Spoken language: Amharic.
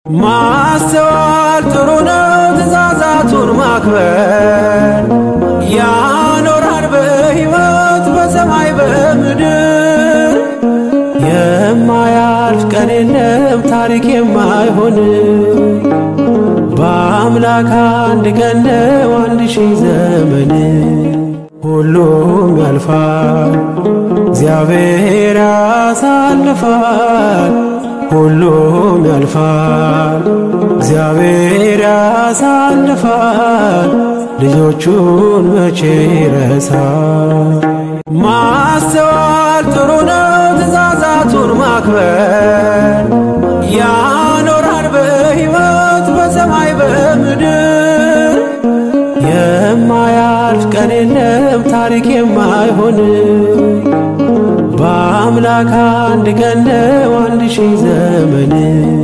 ማስተዋል ጥሩ ነው ትእዛዛቱን ማክበር ያኖራል በሕይወት በሰማይ በምድር የማያልፍ ቀን የለም ታሪክ የማይሆን በአምላክ አንድ ቀን ነው አንድ ሺህ ዘመን ሁሉም ያልፋል እግዚአብሔር ያሳልፋል ሁሉም ያልፋል እግዚአብሔር ያሳልፋል ልጆቹን መቼ ይረሳል ማስተዋል ጥሩ ነው ትእዛዛቱን ማክበር ያኖራል በሕይወት በሰማይ በምድር የማያልፍ ቀን የለም ታሪክ የማይሆን በአምላክ አንድ ቀን ነው አንድ ሺህ ዘመን